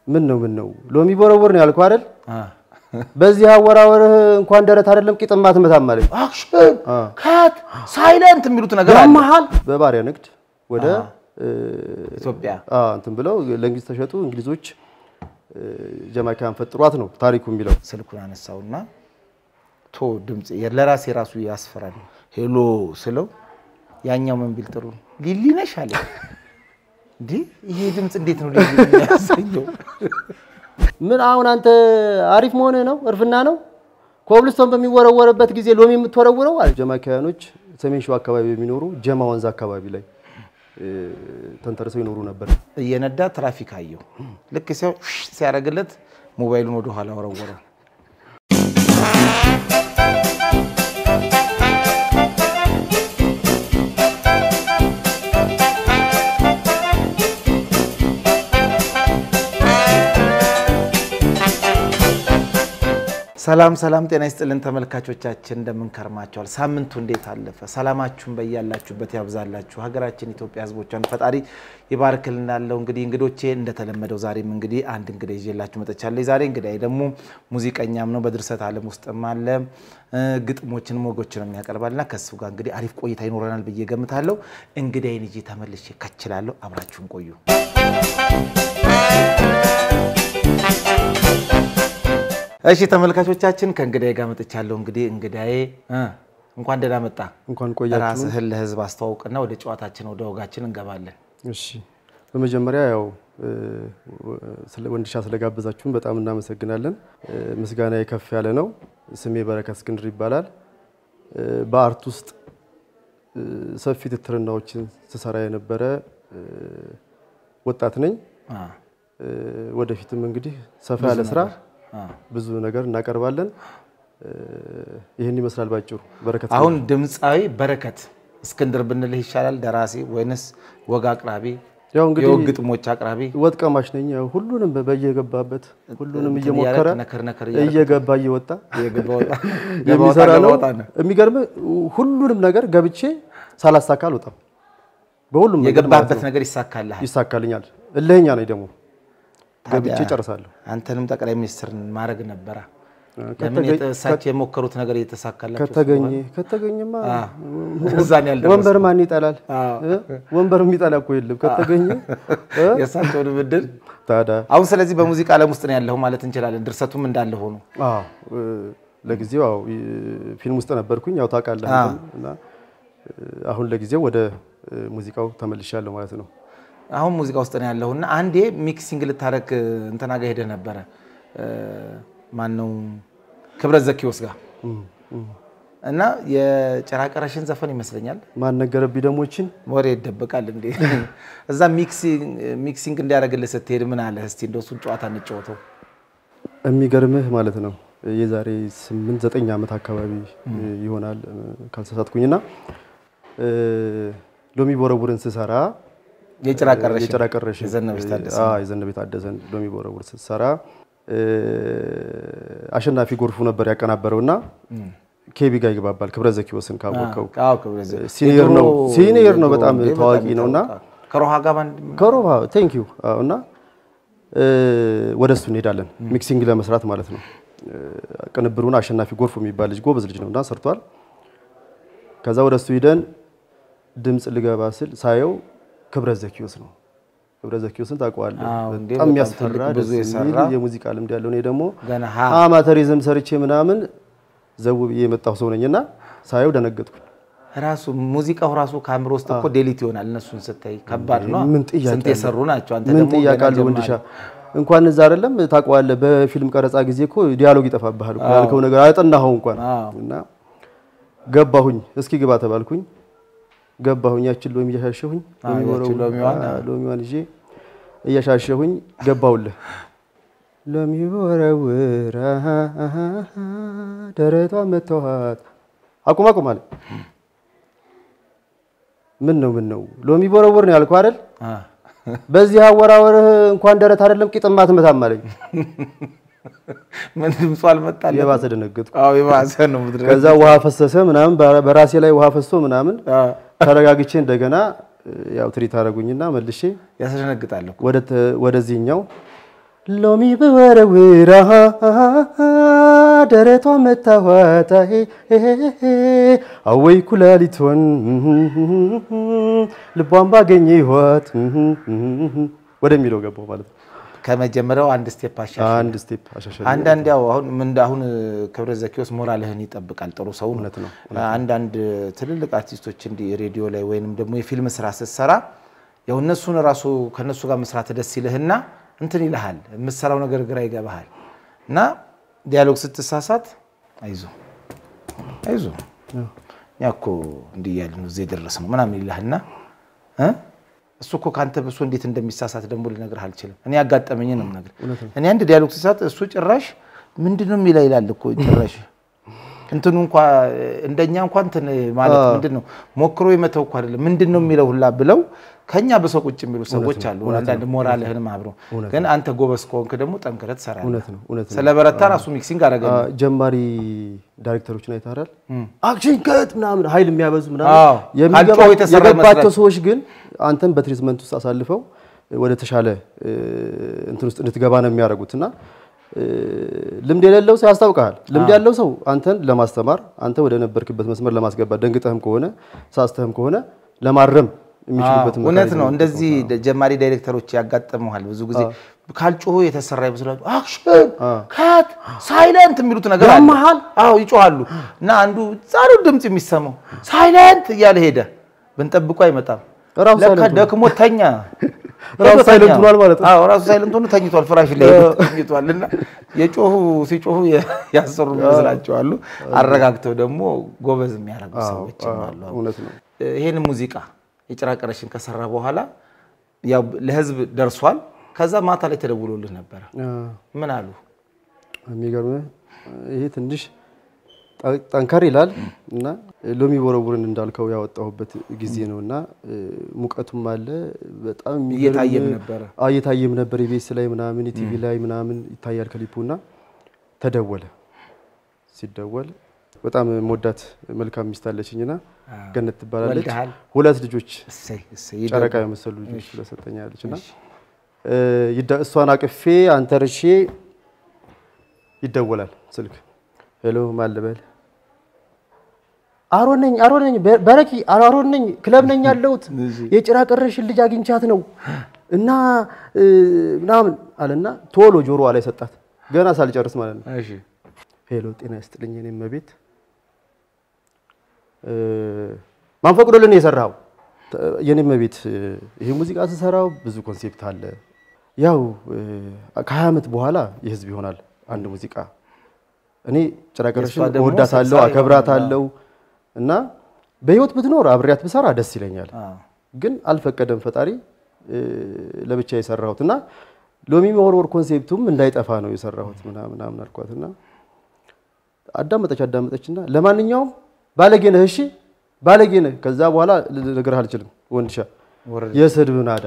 ምን ነው ምን ነው ሎሚ ቦረቦር ነው ያልኩህ አይደል? አ በዚህ አወራወርህ እንኳን ደረት አይደለም ቂጥም አትመታም አለኝ። አክሽን ካት ሳይለንት የሚሉት ነገር አለ። መሀል በባሪያ ንግድ ወደ እ፣ ኢትዮጵያ አ፣ እንትን ብለው ለእንግሊዝ ተሸጡ። እንግሊዞች እ፣ ጀማይካን ፈጥሯት ነው ታሪኩ የሚለው። ስልኩን አነሳውና ቶ ድምፅ ለራሴ ራሱ ያስፈራል። ሄሎ ስለው ያኛው ምን ቢል ጥሩ ሊሊ ነሽ አለ። እንዴ ይሄ ድምፅ እንዴት ነው ሊሊ የሚያሰኘው? ምን አሁን አንተ አሪፍ መሆንህ ነው እርፍና ነው ኮብልስቶን በሚወረወርበት ጊዜ ሎሚ የምትወረውረው አለ። ጀማይካውያኖች ሰሜን ሸዋ አካባቢ የሚኖሩ ጀማ ወንዝ አካባቢ ላይ እ፣ ተንተርሰው ይኖሩ ነበር። እየነዳ ትራፊክ አየው። ልክ ሲያው ሲያደርግለት ሞባይሉን ወደ ኋላ ወረወረው። ሰላም ሰላም፣ ጤና ይስጥልን ተመልካቾቻችን፣ እንደምን ከርማችኋል? ሳምንቱ እንዴት አለፈ? ሰላማችሁን በያላችሁበት ያብዛላችሁ። ሀገራችን ኢትዮጵያ ሕዝቦቿን ፈጣሪ ይባርክልን። ያለው እንግዲህ እንግዶቼ እንደተለመደው ዛሬም እንግዲህ አንድ እንግዳ ይዤላችሁ መጥቻለሁ። ዛሬ እንግዳዬ ደግሞ ሙዚቀኛም ነው፣ በድርሰት ዓለም ውስጥም አለ፣ ግጥሞችን ሞጎችንም ያቀርባልና ከሱ ጋር እንግዲህ አሪፍ ቆይታ ይኖረናል ብዬ ገምታለሁ። እንግዳዬን ይዤ ተመልሼ ከችላለሁ። አብራችሁን ቆዩ። እሺ ተመልካቾቻችን ከእንግዳዬ ጋር መጥቻለሁ። እንግዲህ እንግዳዬ እ እንኳን ደህና መጣ። እንኳን ቆያችሁ። ራስህን ለህዝብ አስተዋውቅና ወደ ጨዋታችን ወደ ወጋችን እንገባለን። እሺ በመጀመሪያ ያው እ፣ ስለ ወንድሻ ስለጋበዛችሁን በጣም እናመሰግናለን። እ፣ ምስጋና ከፍ ያለ ነው። ስሜ በረከት እስክንድር ይባላል። እ፣ በአርት ውስጥ እ፣ ሰፊ ትትርናዎችን ስሰራ የነበረ እ፣ ወጣት ነኝ። አ፣ እ፣ ወደፊትም እንግዲህ ሰፋ ያለ ስራ አ። ብዙ ነገር እናቀርባለን። እ፣ ይህን ይመስላል ባጭሩ። በረከት አሁን ድምፃዊ በረከት እስክንድር ብንልህ ይሻላል ደራሲ ወይንስ ወግ አቅራቢ ያው እንግዲህ የወግ ግጥሞች አቅራቢ ወጥ ቀማሽ ነኝ። ያው ሁሉንም በ- በየገባበት ሁሉንም እንትን እየሞከረ እያደረግ ነከር ነከር እያደረግ እየገባ እየወጣ የገባ ወጣ ገባ ወጣ የሚሰራ ገባ ነው። ወጣ ነው። የሚገርም ሁሉንም ነገር ገብቼ ሳላሳካ አልወጣም። በሁሉም ነገር ማለት የገባበት ነው ነገር ይሳካልሃል። ይሳካልኛል። እልህኛ ነኝ ደግሞ ገብቼ ታዲያ ጨርሳለሁ። አንተንም ጠቅላይ ሚኒስትር ማድረግ ነበረ። ለምን ከተገኘ- የተሳቸው የሞከሩት ነገር እየተሳካላቸው ከተገኘ ከተገኘማ እዛን ያልደረሱ ወንበር ማን ይጠላል? አዎ። እ? ወንበር የሚጠላ እኮ የለም። ከተገኘ እ? የእሳቸውን ብድል ታዲያ አሁን ስለዚህ በሙዚቃ ዓለም ውስጥ ነው ያለው ማለት እንችላለን። ድርሰቱም እንዳለ ሆኖ አዎ እ፣ ለጊዜው ያው እ፣ ፊልም ውስጥ ነበርኩኝ ያው ታውቃለህ አዎ። አንተም እና እ፣ አሁን ለጊዜው ወደ እ፣ ሙዚቃው ተመልሻለሁ ማለት ነው። አሁን ሙዚቃ ውስጥ ነው ያለው እና አንዴ ሚክሲንግ ልታረግ እንትና ጋር ሄደህ ነበረ። ማነው ክብረት ዘኪዎስ ጋር እና የጭራቀረሽን ዘፈን ይመስለኛል ማን ነገረብኝ ደሞችን ወሬ ይደበቃል እንዴ? እዛ ሚክሲንግ እንዲያደርግልህ ስትሄድ ምን አለ? እስቲ እንደው እሱን ጨዋታ እንጫወተው። የሚገርምህ ማለት ነው የዛሬ ስምንት ዘጠኝ ዓመት አካባቢ ይሆናል እ፣ ካልተሳሳትኩኝና እ፣ ሎሚ ቦረቡርን ስሰራ የጭራቀረሽን የጭራቀረሽን የዘነበች ታደሰ አዎ፣ የዘነበች ታደሰን ሎሚ ቦረቡር ስትሰራ እ፣ አሸናፊ ጎርፉ ነበር ያቀናበረውና ኬቢ ጋር ይግባባል። ክብረት ዘኪዎስን ካወቀው አዎ፣ ክብረት ዘ- ሲኒየር ነው የድሮ- ሲኒየር ነው የድሮ በጣም እንዴ፣ ታዋቂ በጣም ነውና ይታወቃል። ከሮሃ ጋር ባንድ ከሮባ ቴንክ ዩ እና እ፣ ወደ እሱ እንሄዳለን ሚክሲንግ ለመስራት ማለት ነው። እ፣ ቅንብሩን አሸናፊ ጎርፉ የሚባል ልጅ ጎበዝ ልጅ ነው እና ሰርቷል። ከዛ ወደ እሱ ሂደን ድምፅ ልገባ ስል ሳየው ክብረት ዘኪዎስ ነው። ክብረት ዘኪዎስን ታውቀዋለህ? አዎ፣ እንዴ፣ በጣም በጣም የሚያስፈራ ትልቅ ብዙ ደስ የሚል የሰራ የሙዚቃ ልምድ ያለው እኔ ደግሞ ገና ሀ አማተሪዝም ሰርቼ ምናምን ዘው ብዬ የመጣሁ ሰው ነኝና ሳየው ደነገጥኩ። ራሱ ሙዚቃው ራሱ ከአእምሮ ውስጥ እኮ ዴሊት ይሆናል። እነሱን ስታይ ከባድ ነው። ምን ጥያቄ ስንት አለው? የሰሩ ናቸው። አንተ ምን ደግሞ ጥያቄ ገና አለው? ጀማሪ። ወንድሻ እንኳን እዛ አይደለም ታውቀዋለህ። በፊልም ቀረጻ ጊዜ እኮ ዲያሎግ ይጠፋብሃል እኮ ያልከው ነገር አያጠናኸው እንኳን አዎ። እና ገባሁኝ። እስኪ ግባ ተባልኩኝ። ገባሁኝ። ያችን ሎሚ እያሻሸሁኝ አዎ፣ ሎሚ ያችን ወረው- ሎሚዋን፣ አዎ፣ ሎሚዋን ይዤ እያሻሸሁኝ ገባሁልህ። ሎሚ ወረውር አሃ፣ አሃ፣ ደረቷን መተዋት አቁም አቁም አለ። ምን ነው ምን ነው ሎሚ ቦረቦር ነው ያልኩህ አይደል? አ፣ በዚህ አወራወርህ እንኳን ደረት አይደለም ቂጥም አትመታም አለኝ። ምን ድምፁ አልመጣልህ? የባሰ ደነገጥኩ። አዎ የባሰ ነው ምድረ ከዛ ውሃ ፈሰሰ ምናምን በ- በራሴ ላይ ውሃ ፈሶ ምናምን አ፣ ተረጋግቼ እንደገና ያው ትሪት አደረጉኝና መልሼ ያስደነግጣል እኮ። ወደ ተ- ወደዚህኛው ሎሚ በወረውራ ደረቷ መታዋታ አወይ ኩላሊቷን ልቧን ባገኘ ይኋት ወደሚለው ገባው ማለት ነው። ከመጀመሪያው አንድ ስቴፕ አሻሻል። አንድ ስቴፕ አሻሻል። አንዳንድ ያው አሁን ምን አሁን ክብረት ዘኪዎስ ሞራልህን ይጠብቃል። ጥሩ ሰው ነው። እውነት ነው፣ አንዳንድ ትልልቅ አርቲስቶች እንዲህ ሬዲዮ ላይ ወይንም ደግሞ የፊልም ስራ ስትሰራ ያው እነሱን ራሱ ከነሱ ጋር መስራት ደስ ይልህና እንትን ይልሃል። የምትሰራው ነገር ግራ ይገባሃል እና ዲያሎግ ስትሳሳት አይዞ አይዞ እኛ እኮ እንዲህ እያልን ነው እዚህ የደረስነው ምናምን ይልሃልና እ እሱ እኮ ከአንተ ብሶ እንዴት እንደሚሳሳት ደግሞ ልነግርህ አልችልም። እኔ ያጋጠመኝ ነው የምነግርህ። እኔ አንድ ዲያሎግ ሲሳት እሱ ጭራሽ ምንድን ነው የሚለው ይላል እኮ ጭራሽ እንትኑ እንኳ እንደኛ እንኳ እንትን ማለት ምንድን ነው ሞክሮ የመተው እኮ አይደለም ምንድን ነው የሚለው ሁላ ብለው ከኛ በሰው ቁጭ የሚሉ ሰዎች አሉ። አንዳንድ ሞራልህንም አብሮ ግን አንተ ጎበዝ ከሆንክ ደግሞ ጠንክረህ ትሰራለህ። እውነት ነው፣ እውነት ነው። ስለ በረታ ራሱ ሚክሲንግ አደረገ። ጀማሪ ዳይሬክተሮችን አይተሃል? አክሽን ከት ምናምን ኃይል የሚያበዙ አዎ። ምናምን የሚገባ- ካልጮህ የተሰራ የገባቸው ይመስላል። ሰዎች ግን አንተን በትሪትመንት ውስጥ አሳልፈው ወደ ተሻለ እ, እንትን ውስጥ እንድትገባ ነው የሚያደርጉት እና እ, ልምድ የሌለው ሰው ያስታውቃል። ልምድ ያለው ሰው አንተን ለማስተማር አንተ ወደ ነበርክበት መስመር ለማስገባት ደንግጠህም ከሆነ ሳስተህም ከሆነ ለማረም የሚችሉበት እውነት ነው። እንደዚህ ጀማሪ ዳይሬክተሮች ያጋጥመዋል። ብዙ ጊዜ ካልጮሁ የተሰራ ይመስላሉ። አክሽን ካት ሳይለንት የሚሉት ነገር አለ። ያመሃል? አዎ ይጮሃሉ። እና አንዱ ጻሩ ድምፅ የሚሰማው ሳይለንት እያለ ሄደ። ብንጠብቁ አይመጣም። ራሱ ለካ ሳይለንት ሆኗል። ደክሞ ተኛ። ራሱ ሄዶ ሳይለንት ተኛ። ሆኗል ማለት ነው። አዎ ራሱ ሳይለንት ሆኖ ተኝቷል። ፍራሽ ላይ ሄዶ ተኝቷል። እና የጮሁ ሲጮሁ ያሰሩ ይመስላቸዋሉ። አረጋግተው ደግሞ ጎበዝ የሚያደርጉ ሰዎች አሉ። እውነት ነው። ይሄን ሙዚቃ የጭራ ቀረሽን ከሰራ በኋላ ያው ለህዝብ ደርሷል። ከዛ ማታ ላይ ተደውሎልህ ነበረ። አ፣ ምን አሉ? የሚገርምህ ይሄ ትንሽ ጠ- ጠንከር ይላል እና ሎሚ ቦረቡርን እንዳልከው ያወጣሁበት ጊዜ ነው እና እ፣ ሙቀቱም አለ በጣም የሚገርም- እየታየም ነበረ። አዎ፣ እየታየም ነበር። የቤስ ላይ ምናምን ቲቪ ላይ ምናምን ይታያል ክሊፑ እና ተደወለ። ሲደወል በጣም መወዳት መልካም ሚስት አለችኝና ገነት ትባላለች። ወልደሃል? ሁለት ልጆች እሰይ እሰይ ጨረቃ ይደግ- የመሰሉ ልጆች ስለሰጠኛለች እና እሺ። እ፣ ይደ- እሷን አቅፌ አንተርሼ ይደወላል ስልክ። ሄሎ ማን ልበል? አሮን ነኝ አሮን ነኝ በ- በረኪ አሮን ነኝ ክለብ ነኝ ያለሁት የጭራ ቀረሽን ልጅ አግኝቻት ነው እና እ፣ ምናምን አለና ቶሎ ጆሮዋ ላይ ሰጣት። ገና ሳልጨርስ ማለት ነው። እሺ። ሄሎ ጤና ይስጥልኝ እኔም መቤት ማን ፈቅዶልን ነው የሰራው? የኔም መቤት ይሄ ሙዚቃ ስሰራው ብዙ ኮንሴፕት አለ። ያው ከሀያ ዓመት በኋላ የህዝብ ይሆናል አንድ ሙዚቃ። እኔ ጭራ ቀረሽን የእሷ ደግሞ እወዳታለሁ፣ ሰብሳቢ አከብራታለሁ እና በህይወት ብትኖር አብሬያት ብሰራ ደስ ይለኛል። አዎ። ግን አልፈቀደም ፈጣሪ እ፣ ለብቻ የሰራሁት እና ሎሚ መወርወር ኮንሴፕቱም እንዳይጠፋ ነው የሰራሁት ምናምን ምናምን አልኳትና አዳመጠች አዳመጠችና ለማንኛውም ባለጌ ነህ እሺ ባለጌ ነህ ከዛ በኋላ ልነግርህ አልችልም ወንድሻ ወረደ። የስድብ ናዳ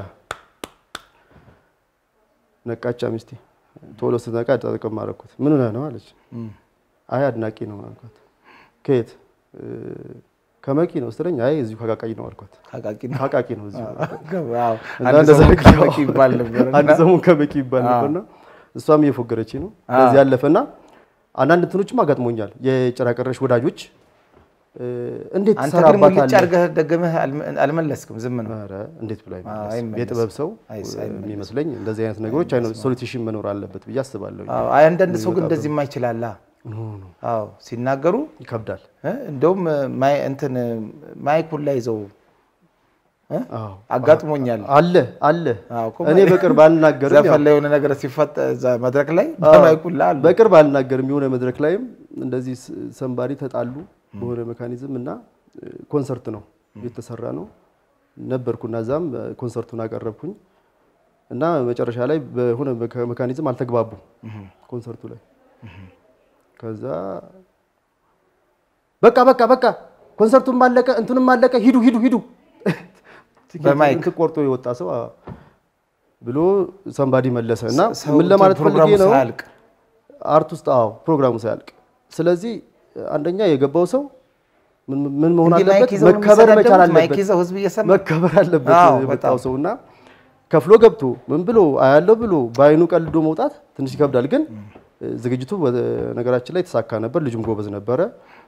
ነቃቻ ሚስቴ ቶሎ ስትነቃ ጠቅም አደረኩት ምን ሆነህ ነው አለች እም። አይ አድናቂ ነው አልኳት ከየት እ፣ ከመቂ ነው ስትለኝ አይ እዚሁ ከቃቃይ ነው አልኳት ካቃቂ ነው። ከቃቂ ነው እዚሁ አዎ። እና አንድ እንደዛ ሰሞን አድርጌ ካቃቂ ይባል ነበር እና አንድ ሰሞን ከበቂ ይባል ነበርና እሷም እየፎገረች ነው። ከዚህ ያለፈና አንዳንድ እንትኖችም አጋጥሞኛል። የጭራ ቀረሽ ወዳጆች እ፣ እንዴት አንተ ግን ሙልጭ ትሰራባታለህ? አድርገህ ደግመህ አልመ- አልመለስክም። ዝም ነው። ኧረ እንዴት ብሎ አይመለስም? አይመለስም። የጥበብ ሰው አይስ- እ፣ የሚመስለኝ እንደዚህ አይነት ነገሮች ሶሉሽን መኖር አለበት ብዬ አስባለሁ። አዎ። አይ አንዳንድ ሰው ግን እንደዚህ የማይችላላ አዎ ሲናገሩ ይከብዳል። እ፣ እንደውም ማይ- እንትን ማይኩን ላይ ይዘው እ? አዎ አጋጥሞኛል። አለ አለ። አዎ እኮ እኔ በቅርብ አልናገርም። ያው ዘፈን ላይ የሆነ ነገር ሲፈጠ እዛ መድረክ ላይ በማይኩን ላይ አሉ። በቅርብ አልናገርም። የሆነ መድረክ ላይም እንደዚህ ስ- ሰንባሪ ተጣሉ በሆነ ሜካኒዝም እና እ፣ ኮንሰርት ነው የተሰራ ነው ነበርኩና እዛም እ፣ ኮንሰርቱን አቀረብኩኝ እና መጨረሻ ላይ በሆነ ሜካ- ሜካኒዝም አልተግባቡም ኮንሰርቱ ላይ ከዛ በቃ በቃ በቃ ኮንሰርቱም አለቀ እንትንም አለቀ ሂዱ ሂዱ ሂዱ በማይክ እንትን ቆርጦ የወጣ ሰው አ- ብሎ ሰንባዲ መለሰ እና ሰው ምን ለማለት ፕሮግራሙ ፈልጌ ነው ሳያልቅ አርት ውስጥ አዎ ፕሮግራሙ ሳያልቅ ስለዚህ አንደኛ የገባው ሰው ምን ምን መሆን እንዲህ ማይክ አለበት ይዘው ነው መከበር መቻል የሚሰዳደቡት? ማይክ አለበት ይዘው ህዝብ እየሰማ መከበር አለበት አዎ፣ የመጣው በጣም። ሰው እና ከፍሎ ገብቶ ምን ብሎ አያለው ብሎ በአይኑ ቀልዶ መውጣት ትንሽ ይከብዳል። ግን ዝግጅቱ በነገራችን ላይ የተሳካ ነበር። ልጁም ጎበዝ ነበረ።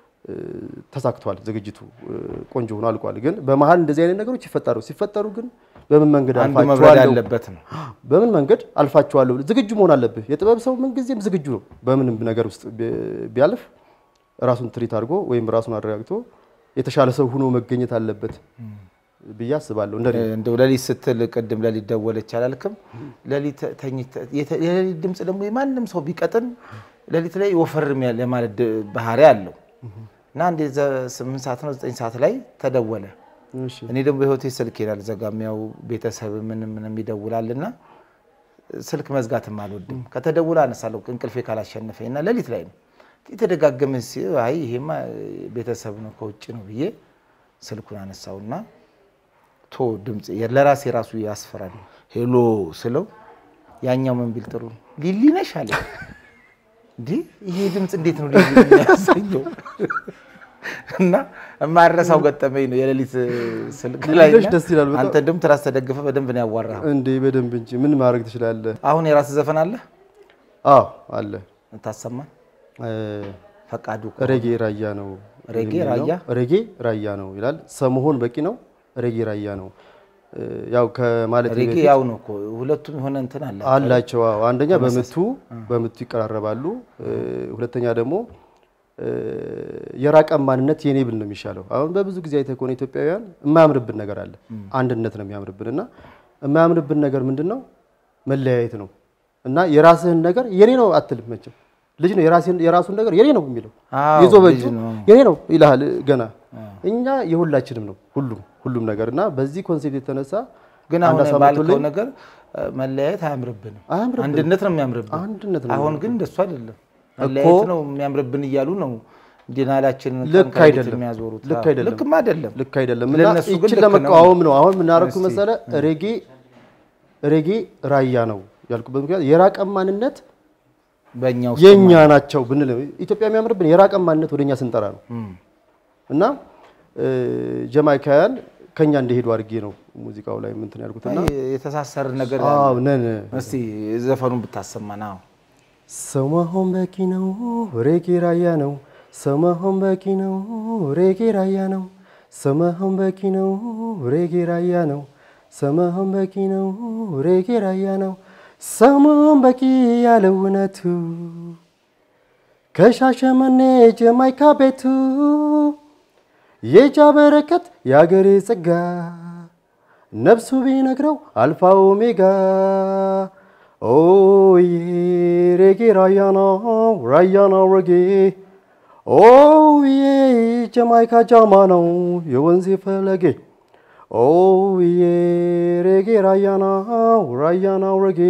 ተሳክቷል። ዝግጅቱ ቆንጆ ሆኖ አልቋል። ግን በመሀል እንደዚህ አይነት ነገሮች ይፈጠሩ ሲፈጠሩ ግን በምን መንገድ አንዱ መብረድ አልፋቸዋለሁ ያለበት ነው። በምን መንገድ አልፋቸዋለሁ ዝግጁ መሆን አለብህ። የጥበብ ሰው ምንጊዜም ዝግጁ ነው። በምንም ነገር ውስጥ ቢ- ቢያልፍ ራሱን ትሪት አድርጎ ወይም ራሱን አረጋግቶ የተሻለ ሰው ሆኖ መገኘት አለበት ብዬ አስባለሁ። እንደ እንደው ሌሊት ስትል ቅድም ሌሊት ደወለች አላልክም? ሌሊት ተኝተህ የተ- የሌሊት ድምፅ ደግሞ የማንም ሰው ቢቀጥን ሌሊት ላይ ወፈርም ያለ ማለት ድ- ባህሪ አለው እና አንዴ ዘ- ስምንት ሰዓት ነው ዘጠኝ ሰዓት ላይ ተደወለ። እሺ እኔ ደግሞ በህይወቴ ስልክ ይላል ዘጋም ያው ቤተሰብ ምንም ምንም ይደውላል እና ስልክ መዝጋትም አልወድም። ከተደውለ አነሳለሁ እንቅልፌ ካላሸነፈኝ እና ሌሊት ላይ ነው የተደጋገመ ሲ አይ ይሄማ ቤተሰብ ነው ከውጭ ነው ብዬ ስልኩን አነሳውና ቶ ድምፅ ለራሴ ራሱ ያስፈራል። ሄሎ ስለው ያኛው ምን ቢል ጥሩ ሊሊ ነሽ አለ። እንዲህ ይሄ ድምፅ እንዴት ነው ሊሊ የሚያሰኘው? እና የማረሳው ገጠመኝ ነው የሌሊት ስልክ ላይ ሊሊነሽ ደስ ይላል በጣም። አንተ ደግሞ ትራስ ተደግፈ በደንብ ነው ያዋራህ። እንዴ በደንብ እንጂ ምን ማድረግ ትችላለህ? አሁን የራስ ዘፈን አለ አዎ አለ። ታሰማን እ፣ ፈቃዱ ሬጌ ራያ ነው ሬጌ የሚል ነው። ራያ? ሬጌ ራያ ነው ይላል። ሰመሆን በቂ ነው። ሬጌ ራያ ነው እ፣ ያው ከማለት ሬጌ በፊት ያው ነው እኮ ሁለቱም የሆነ እንትን አለ አላቸው። አዎ አንደኛ በምቱ በምቱ ይቀራረባሉ። እ፣ ሁለተኛ ደግሞ እ፣ የራቀን ማንነት የኔ ብል ነው የሚሻለው። አሁን በብዙ ጊዜ አይተህ ከሆነ ኢትዮጵያውያን የማያምርብን ነገር አለ። አንድነት ነው የሚያምርብን እና የማያምርብን ነገር ምንድን ነው? መለያየት ነው እና የራስህን ነገር የኔ ነው አትልም መቼም ልጅ ነው የራስህን- የራሱን ነገር የኔ ነው የሚለው አዎ፣ ይዞ በእጁ ልጅ ነው። የኔ ነው ይልሃል ገና። እኛ የሁላችንም ነው ሁሉም ሁሉም ነገር እና በዚህ ኮንሴፕት የተነሳ ግን አንድ አሁን ሀሳብ ባልከው መጥቶልኝ ነገር እ፣ መለያየት አያምርብንም፣ አያምርብንም። አንድነት ነው የሚያምርብን። አንድነት ነው አሁን ግን እንደሱ አይደለም። መለያየት ነው የሚያምርብን እያሉ ነው ዲናላችንን ልክ ቀን ከሌሊት አይደለም። የሚያዞሩት። ልክ አዎ፣ አይደለም። ልክም አይደለም። ልክ አይደለም እና ለእነሱ ግን ይችን ልክ ነው። ለመቃወም ነው አሁን የምናደርጉ እስቲ። መሰለ ሬጌ ሬጌ ራያ ነው ያልኩበት ምክንያት የራቀን ማንነት በእኛ ውስጥ የኛ ናቸው ብንል ኢትዮጵያ የሚያምርብን የራቀን ማንነት ወደኛ ስንጠራ ነው እና እ፣ ጀማይካውያን ከኛ እንደሄዱ አድርጌ ነው ሙዚቃው ላይ ምንትን ያልኩትና የተሳሰር ነገር አዎ ነን እስቲ ዘፈኑን ብታሰማን። አዎ ሰው መሆን በቂ ነው ሬጌ ራያ ነው ሰው መሆን በቂ ነው ሬጌ ራያ ነው ሰው መሆን በቂ ነው ሬጌ ራያ ነው ሰው መሆን በቂ ነው ሬጌ ራያ ነው ሰው መሆን በቂ ያለው እውነቱ ከሻሸመኔ ጀማይካ ቤቱ የጃ በረከት የአገሬ ጸጋ ነፍሱ ቢነግረው አልፋ ኦሜጋ ኦዬ ሬጌ ራያ ነው ራያ ነው ሬጌ ኦዬ ጀማይካ ጃማ ነው የወንዜ ፈለጌ ኦዬ ሬጌ ራያ ነው ራያ ነው ሬጌ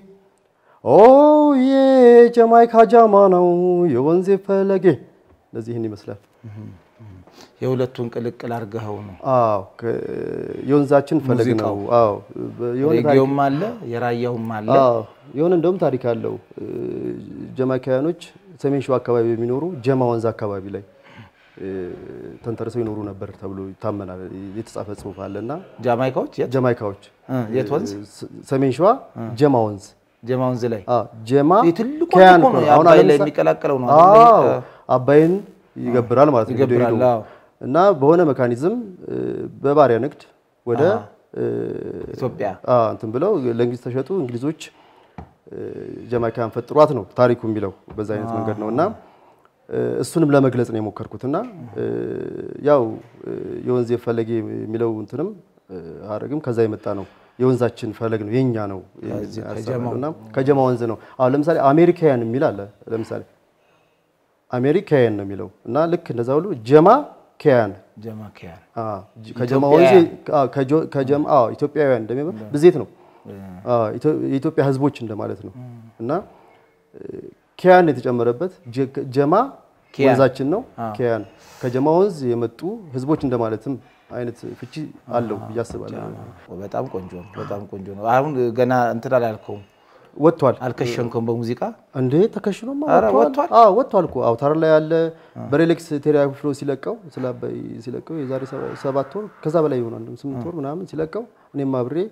ኦዬ ጀማይካ ጃማ ነው የወንዜ ፈለጌ ለዚህን ይመስላል። የሁለቱን ቅልቅል አድርገኸው ነው። አዎ ከ- የወንዛችን ፈለግ ነው። አዎ በ- የሆነ ታሪክ- ሬጌውም አለ የራያውም አለ። አዎ የሆነ እንደውም ታሪክ አለው። እ፣ ጀማይካውያኖች ሰሜን ሸዋ አካባቢ የሚኖሩ ጀማ ወንዝ አካባቢ ላይ እ፣ ተንተርሰው ይኖሩ ነበር ተብሎ ይታመናል። የተጻፈ ጽሑፍ አለና ጃማይካዎች የት ጀማይካዎች እ፣ የት ወንዝ? ስ- ሰሜን ሸዋ ጀማ ወንዝ ጀማ ወንዝ ላይ አዎ ጀማ ትልቁ ከያን እኮ ነው ነው። የአባይ አሁን ላይ ለምሳ- የሚቀላቀለው ነው አዎ አይደል? አባይን ይገብራል ማለት ነው። ሄዶ ይገብራል፣ ሄዶ። አዎ። እና በሆነ ሜካኒዝም እ፣ በባሪያ ንግድ ወደ እ፣ ኢትዮጵያ አ እንትን ብለው ለእንግሊዝ ተሸጡ። እንግሊዞች እ፣ ጀማይካን ፈጥሯት ነው ታሪኩ የሚለው በዛ አይነት መንገድ ነው እና እ፣ እሱንም ለመግለጽ ነው የሞከርኩት እና እ፣ ያው እ፣ የወንዝ ፈለጌ የሚለው እንትንም እ፣ ሀረግም ከዛ የመጣ ነው። የወንዛችን ፈለግ ነው የኛ ነው ያሰብነው እና ከጀማ ወንዝ ነው። አሁን ለምሳሌ አሜሪካውያን የሚል አለ። ለምሳሌ አሜሪካውያን ነው የሚለው እና ልክ እንደዛ ሁሉ ጀማ ከያን ጀማ ኪያን አዎ፣ ጅ- ከጀማ ወንዝ አዎ፣ ከጆ- ከጀማ አዎ፣ ኢትዮጵያውያን እንደሚባል ብዜት ነው። አዎ፣ ኢትዮ- የኢትዮጵያ ሕዝቦች እንደማለት ነው እና እ፣ ኪያን የተጨመረበት ጀ- ጀማ ኪያን። ወንዛችን ነው። ኪያን ከጀማ ወንዝ የመጡ ሕዝቦች እንደማለትም አይነት ፍቺ አለው ብዬ አስባለሁ። በጣም ቆንጆ ነው። በጣም ቆንጆ ነው። አሁን ገና እንትን አላልከውም፣ ወጥቷል አልከሸንከውም በሙዚቃ እንዴ ተከሽኖማ ኧረ ወጥቷል። ወጥቷል? አዎ ወጥቷል እኮ አውታር ላይ ያለ በሬሌክስ ቴሌፍሎ ሲለቀው ስለ አባይ ሲለቀው የዛሬ ሰባ- ሰባት ወር ከዛ በላይ ይሆናል ስምንት ወር ምናምን ሲለቀው እኔም አብሬ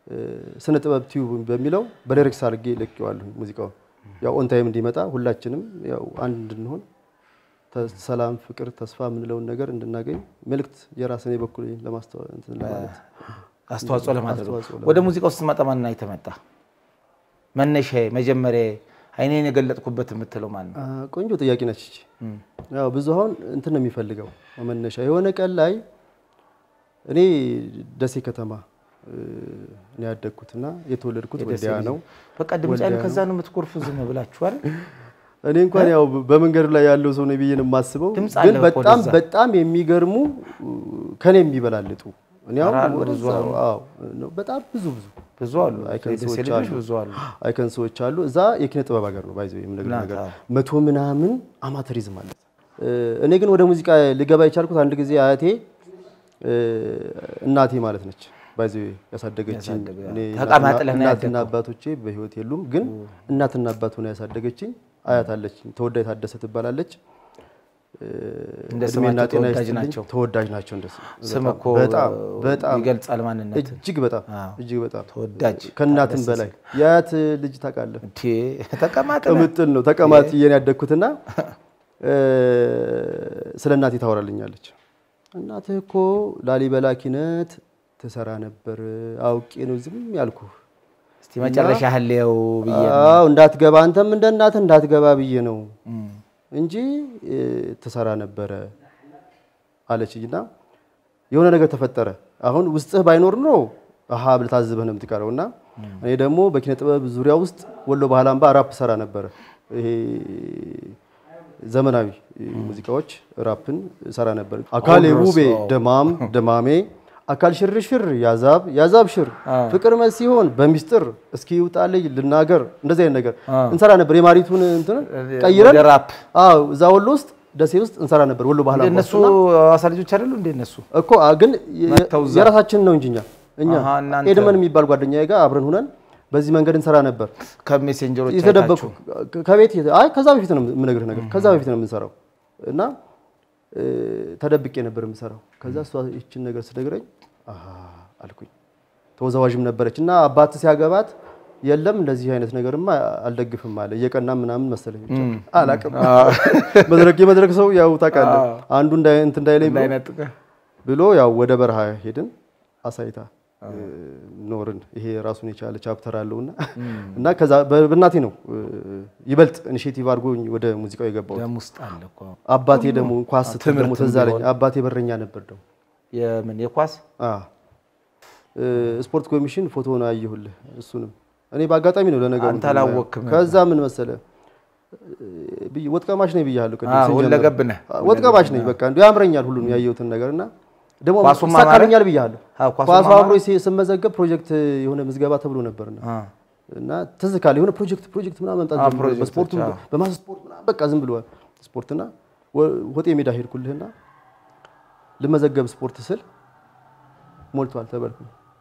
ስነ ጥበብ ቲዩብ በሚለው በሊሪክስ አድርጌ ለቄዋለሁ ሙዚቃውን ያው ኦን ታይም እንዲመጣ ሁላችንም ያው አንድ እንድንሆን ሰላም፣ ፍቅር፣ ተስፋ የምንለውን ነገር እንድናገኝ መልእክት የራስን የበኩል ለማስተዋል እንትን ለማለት አስተዋጽኦ ለማድረግ አስተዋጽኦ ለማድረግ። ወደ ሙዚቃ ውስጥ ስትመጣ ማን የተመጣ መነሻ መጀመሪያ አይኔን የገለጥኩበት የምትለው ማን ነው? አ፣ ቆንጆ ጥያቄ ነች እቺ። ያው ብዙ አሁን እንትን ነው የሚፈልገው መነሻ የሆነ ቀን ላይ እኔ ደሴ ከተማ እ፣ ነው ያደግኩትና የተወለድኩት የደሴ ወልዲያ ልጅ ነው። በቃ ድምፅ ያሉ ከዛ ነው የምትኮርፉ ዝም ብላችሁ አይደል? እኔ እንኳን ያው በመንገዱ ላይ ያለው ሰው ነው ብዬ ነው የማስበው። ድምፅ ግን አለ እኮ በጣም ወደዛ። በጣም የሚገርሙ ከኔ የሚበላልጡ እኔ አሁን ኧረ አሉ፣ ብዙ ወደዛው፣ አዎ ነው በጣም ብዙ ብዙ ብዙ አሉ። አይከን የደሴ ሰዎች ልጆች አሉ። ብዙ አሉ። አይከን ሰዎች አሉ። እዛ የኪነ ጥበብ ሀገር ነው ባይዘው የምነግርህ ናት፣ ነገር አዎ። መቶ ምናምን አማተሪዝም አለ። እ፣ እኔ ግን ወደ ሙዚቃ ልገባ የቻልኩት አንድ ጊዜ አያቴ እ፣ እናቴ ማለት ነች ባይዘው ያሳደገችኝ ያሳደገ- እኔ ተቀማጥለህ ነው እናትና ያደግከው? አባቶቼ በህይወት የሉም፣ ግን እናትና አባት ሆና ያሳደገችኝ አያት አለችኝ። ተወዳጅ ታደሰ ትባላለች። እ፣ እንደ እድሜና ስማቸው ጤና ተወዳጅ ይስጥልኝ። ናቸው። ተወዳጅ ናቸው። እንደሱ ስም በጣም እኮ በጣም በጣም ይገልጻል ማንነት። እጅግ በጣም አዎ። እጅግ በጣም ተወዳጅ ከእናትም ታደሰ በላይ የአያት ልጅ ታውቃለህ፣ እንዴ ተቀማጥ ቅምጥል ነው ተቀማጥ እየን ያደግኩትና እ፣ ስለ እናቴ ታወራልኛለች። እናትህ እኮ ላሊበላ ኪነት ትሰራ ነበር፣ አውቄ ነው ዝም ያልኩህ። እስቲ መጨረሻ ህሌው ብዬ ነው። አዎ እንዳትገባ አንተም እንደ እናትህ እንዳትገባ ብዬ ነው እንጂ እ፣ ትሰራ ነበረ አለችኝና የሆነ ነገር ተፈጠረ። አሁን ውስጥህ ባይኖር ነው አሀ ብለህ ታዝበህ ነው የምትቀረው። እና እኔ ደግሞ በኪነ ጥበብ ዙሪያ ውስጥ ወሎ ባህል አምባ ራፕ ሰራ ነበረ። ይሄ ዘመናዊ ሙዚቃዎች ራፕን ሰራ ነበር። አካሌ ውቤ ደማም ደማሜ አካል ሽርሽር ያዛብ ያዛብ ሽር ፍቅር መስ ሲሆን በሚስጥር እስኪ ይውጣልኝ ልናገር እንደዚህ አይነት ነገር እንሰራ ነበር። የማሪቱን እንትን ቀይረን ወደ ራፕ አዎ እዛ ወሎ ውስጥ ደሴ ውስጥ እንሰራ ነበር። ወሎ ባህል አምባ እነሱ ውስጥ እና ሐዋሳ ልጆች አይደሉ እንደ እነሱ እኮ አ፣ ግን የ- መጥተው እዛ። የራሳችንን ነው እንጂ እኛ እኛ አሃ፣ እናንተ። ኤድመን የሚባል ጓደኛዬ ጋር አብረን ሁነን በዚህ መንገድ እንሰራ ነበር። ከሜሴንጀሮች የተደበቁ አይታችሁ ከቤት የተ- አይ ከዛ በፊት ነው የምነግርህ ነገር ከዛ በፊት ነው የምንሰራው እና እ፣ ተደብቄ ነበር የምሰራው። ከዛ እሷ ይችን ነገር ስነግረኝ አሃ አልኩኝ። ተወዛዋዥም ነበረች እና አባት ሲያገባት የለም እንደዚህ አይነት ነገርማ አልደግፍም አለ። እየቀና ምናምን መሰለኝ ብቻ አላቅም። መድረክ የመድረክ ሰው ያው ታውቃለህ፣ አንዱ እንዳይ እንትን እንዳይለኝ ብሎ እንዳይነጥቅ ብሎ ያው ወደ በረሃ ሄድን። አሳይታ እ፣ ኖርን። ይሄ ራሱን የቻለ ቻፕተር አለውና እና ከዛ በ- በእናቴ ነው እ፣ ይበልጥ ኢኒሼቲቭ አድርጎኝ ወደ ሙዚቃው የገባው። ደም ውስጥ አለ እኮ አባቴ ደግሞ ኳስ ስትል ደግሞ ትምህርትም ትዝ አለኝ። ቢሆን። አባቴ በረኛ ነበር ደግሞ የምን የኳስ አ እ፣ ስፖርት ኮሚሽን ፎቶውን አየሁልህ። እሱንም እኔ በአጋጣሚ ነው ለነገሩ አንተ አላወቅክም ከዛ ምን መሰለ ብዬ ወጥ ቀማሽ ነኝ ብያለሁ። ቅድም አዎ፣ ስንጀምር። ሁለገብ ነህ። ወጥ ቀማሽ ነኝ በቃ እንዲሁ ያምረኛል ሁሉም ያየሁትን ነገር እና ደግሞ ኳሱም ይሳካልኛል ብያለሁ። አዎ፣ ኳሱም ኳሱ አማረ። አብሮ ሲ- ስመዘገብ ፕሮጀክት የሆነ ምዝገባ ተብሎ ነበርና አ፣ እና ትዝ ካለ የሆነ ፕሮጀክት ፕሮጀክት ምናምን መምጣት አዎ፣ ጀምሮ ፕሮጀክቶች፣ በስፖርቱ አዎ። በማስ ስፖርት ምናምን በቃ ዝም ብሎ ስፖርትና ወ- ሆጤ ሜዳ ሄድኩልህና ልመዘገብ ስፖርት ስል ሞልቷል ተበልኩ።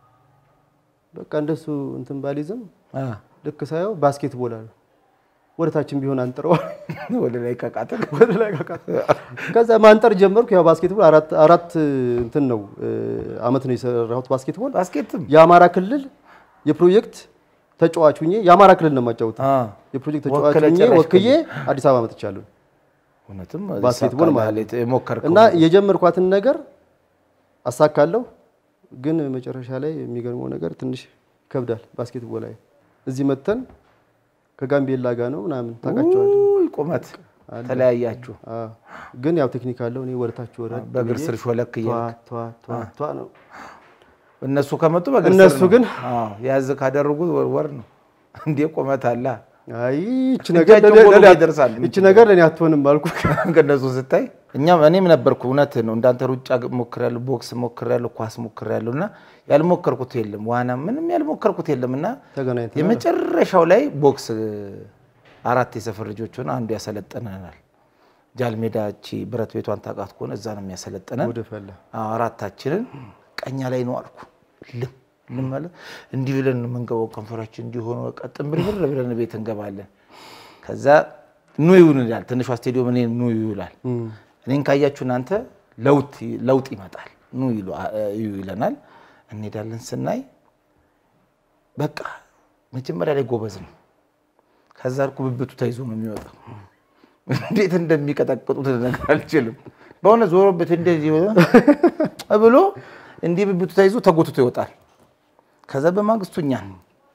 በቃ እንደሱ እንትን ባሊዝም አ፣ ልክ ሳየው ባስኬትቦል አለ ወደ ታችን ቢሆን አንጥረዋል ወደ ላይ ቀቃጥል ወደ ላይ ካቃት ከዛ ማንጠር ጀመርኩ። ያው ባስኬትቦል አራት አራት እንትን ነው እ፣ አመት ነው የሰራሁት ባስኬትቦል ባስኬትም የአማራ ክልል የፕሮጀክት ተጫዋች ሁኜ የአማራ ክልል ነው የማጫወተው። አ፣ የፕሮጀክት ተጫዋች ወክለህ ሁኜ ጨረስክ። ወክዬ አዲስ አበባ መጥቻለሁ እውነትም ባስኬትቦል ይሳካልሃል ማለት ነው። የሞከርከው እና የጀመርኳትን ነገር አሳካለሁ፣ ግን መጨረሻ ላይ የሚገርመው ነገር ትንሽ ይከብዳል። ባስኬትቦል ላይ እዚህ መተን ከጋምቤላ ጋር ነው ምናምን ታውቃቸዋለህ። ውይ፣ ቁመት ተለያያችሁ አዎ። ግን ያው ቴክኒክ አለው። እኔ ወደታች ወረድ በእግር ብዬ ስር ሾለክ እያልክ ቷ ቷ ቷ ቷ ነው። እነሱ ከመጡ በእግር እነሱ ስር ነው። ግን- አዎ፣ ያዝ ካደረጉ ወር ነው እንዴ ቁመት አለ አይ ይቺ ነገር እጃቸው ለኔ- ጎሎ ለኔ- ይደርሳል። ይቺ ነገር ለኔ አትሆንም አልኩ። ከእነሱ ስታይ እኛም እኔም ነበርኩ እውነት ነው እንዳንተ ሩጫ ሞክሬያለሁ ቦክስ ሞክሬያለሁ ኳስ ሞክሬያለሁ እና ያልሞከርኩት የለም ዋና ምንም ያልሞከርኩት የለም እና ተገናኝተናል። የመጨረሻው ላይ ቦክስ አራት የሰፈር ልጆች ሆነ አንዱ ያሰለጠነናል ጃልሜዳ እቺ ብረት ቤቷን ታውቃት ከሆነ እዛ ነው የሚያሰለጥነን ወደ ፈላ አዎ፣ አራታችንን ቀኛ ላይ ነው አልኩ ልም ልም አለ እንዲህ ብለን ነው የምንገባው ከንፈራችን እንዲህ ሆኖ ቀጥን ብርብር ብለን ቤት እንገባለን ከዛ ኑ ይሁን ይላል ትንሿ ስቴዲዮም እኔ ኑ ይውላል እኔን ካያችሁ እናንተ ለውጥ ለውጥ ይመጣል ኑ ይሉ- እዩ ይለናል እንሄዳለን ስናይ በቃ መጀመሪያ ላይ ጎበዝ ነው። ከዛ እኮ ብብቱ ተይዞ ነው የሚወጣው። እንዴት እንደሚቀጠቅጡት ነገር አልችልም። በሆነ ዞሮበት እንደዚህ ብሎ እንዲህ ብብቱ ተይዞ ተጎትቶ ይወጣል። ከዛ በማግስቱ እኛን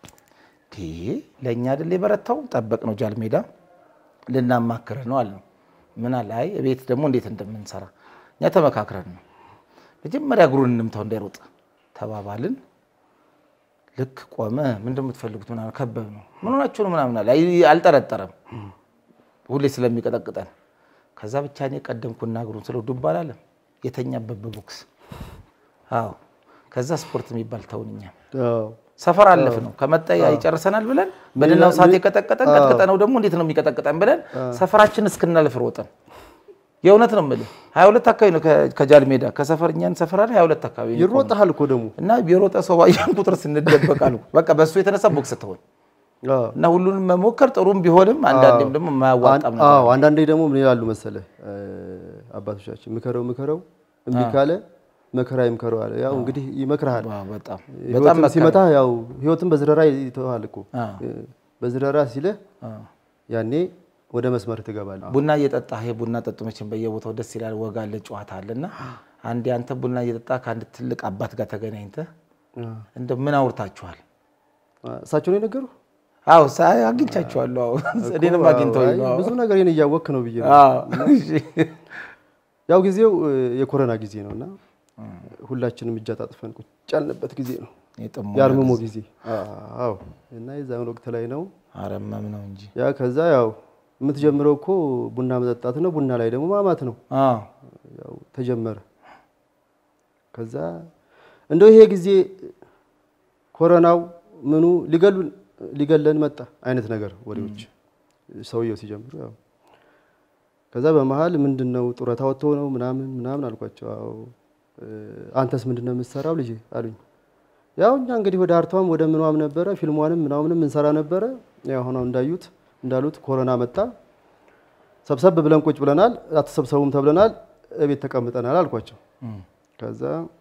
ለእኛ አይደል የበረታው ጠበቅ ነው ጃል ሜዳ ልናማክርህ ነው አለ። ምን አለ አይ ቤት ደግሞ እንዴት እንደምንሰራ እኛ ተመካክረን ነው መጀመሪያ እግሩን እንምታው እንዳይሮጥ ተባባልን። ልክ ቆመ። ምንድን የምትፈልጉት ምናምን ከበብ ነው ምን ሆናችሁ ነው ምናምን አለ። አልጠረጠረም ሁሌ ስለሚቀጠቅጠን። ከዛ ብቻ እኔ ቀደምኩና እግሩን ስለው ዱብ አላለም የተኛበት በቦክስ አዎ። ከዛ ስፖርት የሚባል ተውን እኛም ሰፈር አለፍ ነው ከመጣ ይጨርሰናል ብለን በደናው ሰዓት የቀጠቀጠን ቀጥቀጠነው ደግሞ እንዴት ነው የሚቀጠቅጠን ብለን ሰፈራችን እስክናልፍ ሮጠን የእውነት ነው የምልህ ሀያ ሁለት አካባቢ ነው ከጃል ሜዳ ከሰፈር እኛን ሰፈር አለ ሀያ ሁለት አካባቢ ነው ይሮጣል እኮ ደግሞ እና የሮጠ ሰው ባየን ቁጥር ስንደበቅ አልኩ በቃ በእሱ የተነሳ ቦክስ ትሆን እና ሁሉንም መሞከር ጥሩም ቢሆንም አንዳንዴም ደግሞ የማያዋጣም ነገር አዎ አንዳንዴ ደግሞ ምን ይላሉ መሰለህ አባቶቻችን ምከረው ምከረው እምቢ ካለ መከራ ይምከረው አለ። ያው እንግዲህ ይመክርሃል። በጣም ህይወትም ሲመታ ያው ህይወትም በዝረራ ይተዋል እኮ በዝረራ ሲልህ ያኔ ወደ መስመር ትገባለህ። ቡና እየጠጣ ይሄ ቡና ጠጡ መቼም በየቦታው ደስ ይላል፣ ወግ አለ፣ ጨዋታ አለ እና አንዴ አንተ ቡና እየጠጣ ከአንድ ትልቅ አባት ጋር ተገናኝተህ እንደ ምን አውርታችኋል? እሳቸው ነው የነገሩ? አዎ ሳይ አግኝቻችኋለሁ። አዎ እኔንም አግኝተውኝ ነው። ብዙ ነገር ይሄን እያወቅህ ነው ብዬ ነው። ያው ጊዜው የኮሮና ጊዜ ነው እና ሁላችንም እጅ አጣጥፈን ቁጭ ያልንበት ጊዜ ነው። የአርምሞ ጊዜ አዎ። እና የዛን ወቅት ላይ ነው አረመም ነው እንጂ ያ ከዛ ያው የምትጀምረው እኮ ቡና መጠጣት ነው። ቡና ላይ ደግሞ ማማት ነው። ያው ተጀመረ። ከዛ እንደው ይሄ ጊዜ ኮሮናው ምኑ ሊገሉን ሊገለን መጣ አይነት ነገር ወሬዎች ሰውየው ሲጀምሩ ያው ከዛ በመሀል ምንድን ነው ጡረታ ወጥቶ ነው ምናምን ምናምን አልኳቸው። አዎ አንተስ ምንድን ነው የምትሰራው ልጄ አሉኝ። ያው እኛ እንግዲህ ወደ አርቷም ወደ ምኗም ነበረ ፊልሟንም ምናምንም እንሰራ ነበረ። ያው ሆነው እንዳዩት እንዳሉት ኮሮና መጣ። ሰብሰብ ብለን ቁጭ ብለናል። አትሰብሰቡም ተብለናል። እቤት ተቀምጠናል አልኳቸው። ከዛ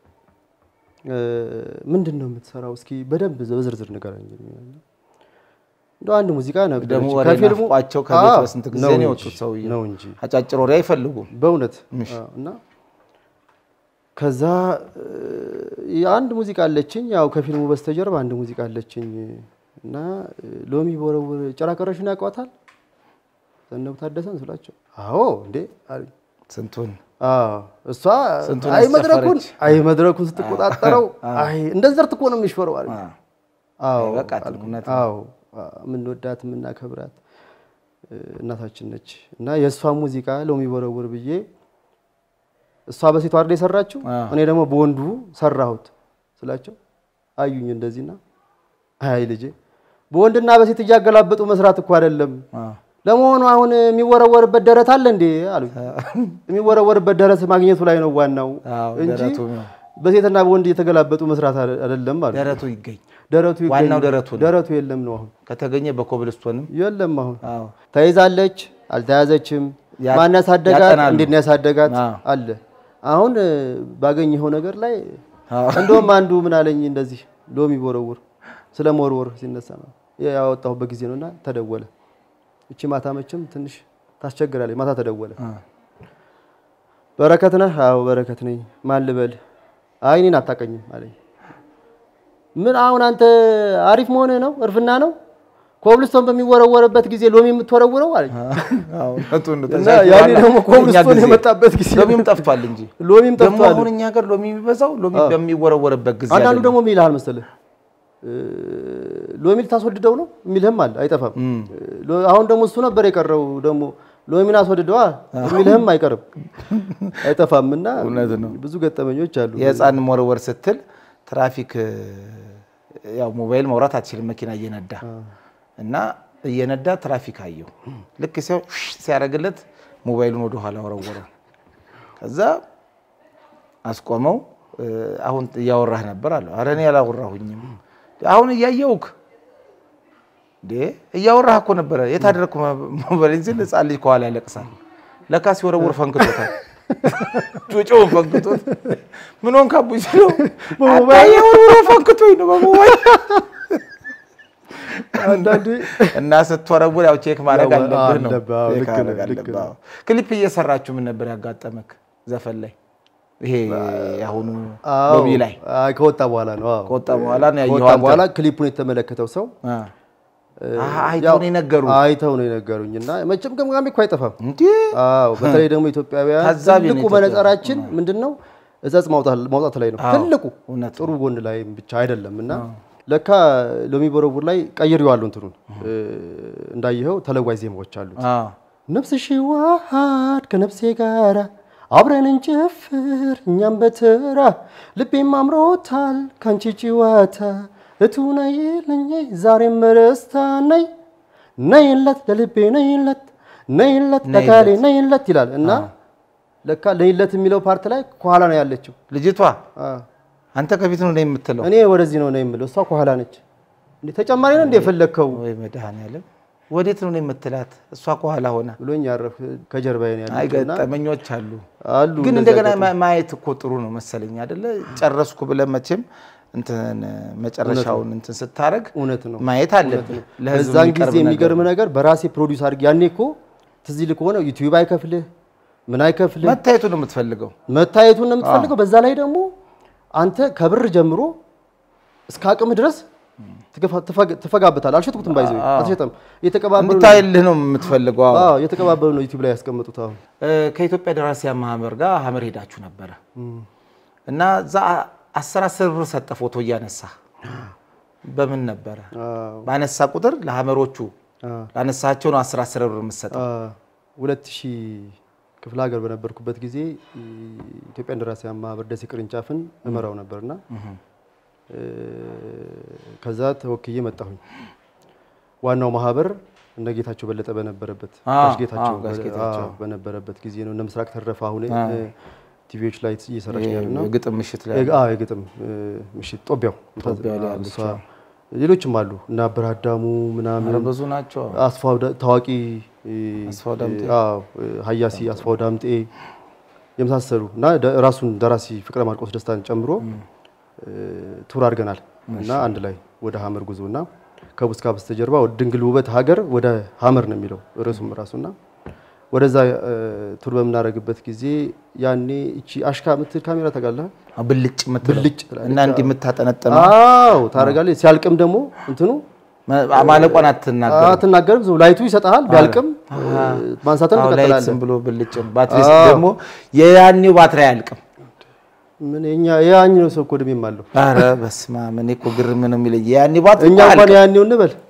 ምንድን ነው የምትሰራው እስኪ በደንብ በዝርዝር ንገረኝ። እንደ አንድ ሙዚቃ ነበር ደግሞ ወሬ ናፍቋቸው ከቤት በስንት ጊዜ ነው የወጡት ሰውዬው ነው እንጂ አጫጭር ወሬ አይፈልጉም በእውነት እና ከዛ አንድ ሙዚቃ አለችኝ፣ ያው ከፊልሙ በስተጀርባ አንድ ሙዚቃ አለችኝ እና ሎሚ በወረወር ጭራ ቀረሽን ያውቋታል ዘነቡ ታደሰን ስላቸው፣ አዎ እንዴ አሉኝ። ስንቱን እሷ አይ መድረኩን አይ መድረኩን ስትቆጣጠረው አይ እንደዘርት እኮ ነው የሚሽፈረው አሉኝ። አዎ አዎ የምንወዳት የምናከብራት እናታችን ነች እና የእሷ ሙዚቃ ሎሚ በወረወር ብዬ እሷ በሴቷ አይደል የሰራችው፣ እኔ ደግሞ በወንዱ ሰራሁት ስላቸው አዩኝ እንደዚህና፣ አይ ልጄ በወንድና በሴት እያገላበጡ መስራት እኮ አይደለም። ለመሆኑ አሁን የሚወረወርበት ደረት አለ እንዴ አሉኝ። የሚወረወርበት ደረት ማግኘቱ ላይ ነው ዋናው እንጂ በሴትና በወንድ እየተገላበጡ መስራት አይደለም አሉ። ደረቱ ይገኝ ደረቱ ይገኝ፣ ዋናው ደረቱ ነው። ደረቱ የለም ነው አሁን ከተገኘ በኮብልስቶንም የለም አሁን ተይዛለች አልተያዘችም፣ ማን ያሳደጋት፣ ያጠናሉ። እንዴት ነው ያሳደጋት አዎ። አለ። አሁን ባገኘኸው ነገር ላይ እንደውም አንዱ ምን አለኝ እንደዚህ ሎሚ ቦረውር ስለ መወርወር ሲነሳ ነው ያወጣሁበት ጊዜ ነውና ተደወለ። እቺ ማታ መቼም ትንሽ ታስቸግራለች። ማታ ተደወለ። በረከት ነህ? አዎ በረከት ነኝ። ማን ልበል? አይ እኔን አታውቀኝም አለኝ። ምን አሁን አንተ አሪፍ መሆንህ ነው? እርፍና ነው? ኮብልስቶን በሚወረወርበት ጊዜ ሎሚ የምትወረውረው አለኝ። እና ያኔ ደግሞ ኮብልስቶን የመጣበት ጊዜ ሎሚም ጠፍቷል እንጂ ሎሚም ደግሞ ጠፍቷል። አሁን እኛ ሀገር ሎሚ የሚበዛው ሎሚ በሚወረወርበት ጊዜ አንዳንዱ አይደለም። ደግሞ ምን ይልሃል መሰለህ ሎሚ ልታስወድደው ነው የሚልህም አለ፣ አይጠፋም። ሎ- አሁን ደግሞ እሱ ነበር የቀረው ደግሞ ሎሚን አስወድደዋ የሚልህም አይቀርም አይጠፋም። እና እውነት ነው። ብዙ ገጠመኞች አሉ። የህፃን መወርወር ስትል ትራፊክ ያው ሞባይል መውራት አትችልም መኪና እየነዳ እና እየነዳ ትራፊክ አየው። ልክ ሲያው ሲያደርግለት ሞባይሉን ወደ ኋላ ወረወረው። ከዛ አስቆመው። አሁን እያወራህ ነበር አለው። ኧረ እኔ አላወራሁኝም። አሁን እያየውክ እንዴ እያወራህ እኮ ነበረ። የት አደረግኩ ሞባይል ሲል ህፃን ልጅ ከኋላ ያለቅሳል። ለካ ሲወረውር ፈንክቶታል። ጩጮውን ፈንክቶት ምን ሆንክ አቡኝ ሲለው አባዬ ወርውሮ ፈንክቶኝ ነው በሞባይል አንዳንዴ እና ስትወረውር ያው ቼክ ማድረግ ያው አለብህ ነው። አለብህ፣ አዎ፣ ቼክ ልክ ነህ፣ ማድረግ ልክ አለብህ፣ ነህ። አዎ። ክሊፕ እየሰራችሁ ምን ነበር ያጋጠመክ ዘፈን ላይ? ይሄ አሁኑ አዎ፣ ሎቢ ላይ አይ፣ ከወጣ በኋላ ነው። አዎ። ከወጣ በኋላ ነው ያየኸው ከወጣ አንተ? በኋላ ክሊፑን የተመለከተው ሰው አ፣ እ፣ አይተው ያው ነው የነገሩህ? አይተው ነው የነገሩኝ እና መቼም ገምጋሚ እኮ አይጠፋም። እንዴ አዎ በተለይ ደግሞ ኢትዮጵያውያን ታዛቢ ነው ትልቁ ኢትዮጵያ። መነጽራችን ምንድን ነው? እጸጽ ማውጣት ማውጣት ላይ ነው ትልቁ እውነት ጥሩ ጎን ላይ ብቻ አይደለም። እና ለካ ሎሚ ቦረቡር ላይ ቀይሬዋለሁ እንትኑን እ፣ እንዳየኸው ተለዋጭ ዜማዎች አሉት። አ፣ ነፍስሽ ዋሃድ ከነፍሴ ጋራ አብረን እንጨፍር እኛም በተራ ልቤም አምሮታል ካንቺ ጭዋታ እቱ ነይልኝ ዛሬም በደስታ ነይ ነይለት ለልቤ ነይለት ነይለት ለካሌ ነይለት ይላል እና ለካ ነይለት የሚለው ፓርት ላይ ከኋላ ነው ያለችው። ልጅቷ አ፣ አንተ ከፊት ነው የምትለው እኔ ወደዚህ ነው ነው የምለው፣ እሷ ከኋላ ነች። እንዴ ተጨማሪ ነው እንደ የፈለግከው ወይ መድኃኒዓለም ወዴት ነው የምትላት? እሷ ከኋላ ሆና ብሎኝ ያረፍ ከጀርባዬ ነው ያለችው እና አይገጠመኞች አሉ አሉ ግን እንደዚህ እንደገና ያጋጥሙ- ማ- ማየት እኮ ጥሩ ነው መሰለኝ አይደለ? ጨረስኩ ብለህ መቼም እንትን መጨረሻውን እንትን ስታረግ እውነት ነው ማየት አለብህ። ለህዝብ በዛን የሚቀርብ ጊዜ ነገር የሚገርም ነገር በራሴ ፕሮዲውስ አድርጌ ያኔ እኮ ትዝ ይልህ ከሆነ ዩቲዩብ አይከፍልህ ምን አይከፍልህ መታየቱ ነው የምትፈልገው። መታየቱን ነው የምትፈልገው። በዛ ላይ ደግሞ አንተ ከብር ጀምሮ እስከ አቅም ድረስ ትገፋ- ትፈግ- ትፈጋበታለህ። አልሸጥኩትም፣ ባይዘው አልሸጠም። እየተቀባበሉ ነው እንድታይልህ ነው የምትፈልገው። አዎ። አዎ፣ እየተቀባበሉ ነው ዩቲዩብ ላይ ያስቀመጡት። አሁን እ፣ ከኢትዮጵያ ደራሲያን ማህበር ጋር ሀመር ሄዳችሁ ነበረ እና እዛ አስር አስር ብር ሰጠ ፎቶ እያነሳ በምን ነበረ? አዎ፣ ባነሳ ቁጥር ለሀመሮቹ አዎ። ላነሳቸው ነው አስር አስር ብር የምትሰጠው። ሁለት ሺህ ክፍለ ሀገር በነበርኩበት ጊዜ ኢትዮጵያ ደራሲያን ማህበር ደሴ ቅርንጫፍን እመራው ነበርና እ፣ ከዛ ተወክዬ መጣሁኝ። ዋናው ማህበር እነ ጌታቸው በለጠ በነበረበት አዎ፣ ጋሽ ጌታቸው አዎ፣ ጋሽ በ- ጌታቸው። አዎ፣ በነበረበት ጊዜ ነው። እነ ምስራቅ ተረፈ አሁን እ፣ ቲቪዎች ላይ እየሰራች ነው ያለው እና የግጥም ምሽት ላይ የ- አዎ፣ የግጥም እ፣ ምሽት ጦቢያው ጦቢያው ላይ አዎ፣ ያለችው። እሷ ሌሎችም አሉ እና አበራዳሙ ምናምን ኧረ ብዙ ናቸው። አስፋው ዳ- ታዋቂ እ፣ አስፋው ዳምጤ። አዎ እ፣ ሀያሲ አስፋው ዳምጤ የመሳሰሉ እና ደ- ራሱን ደራሲ ፍቅረ ማርቆስ ደስታን ጨምሮ እ፣ ቱር አድርገናል እና አንድ ላይ ወደ ሀመር ጉዞ እና ከቡስካ በስተጀርባ ወደ ድንግል ውበት ሀገር ወደ ሀመር ነው የሚለው ርዕሱም ራሱና ወደዛ እ፣ ቱር በምናደርግበት ጊዜ ያኔ እቺ አሽካ ምትል ካሜራ ታውቃለህ? አዎ፣ ብልጭ የምትለው ብልጭ ትላለች። እና እንዲህ የምታጠነጥነው አዎ ታደርጋለች። ሲያልቅም ደግሞ እንትኑ ማለቋን አትናገር። አትናገርም። ዝም ላይቱ ይሰጥሃል። ቢያልቅም ማንሳትን አዎ፣ ላይት ትቀጥላለህ። ዝም ብሎ ብልጭ ነው። ባትሪ ደግሞ የያኔው ባትሪ አያልቅም። ምን እኛ የያኝ ነው ሰው እኮ እድሜም አለው። ኧረ በስመ አብ እኔ እኮ ግርም ነው የሚለኝ የያኔ ባትሪ እኛ እኮ እንኳን አያልቅም። ያኔው እንበል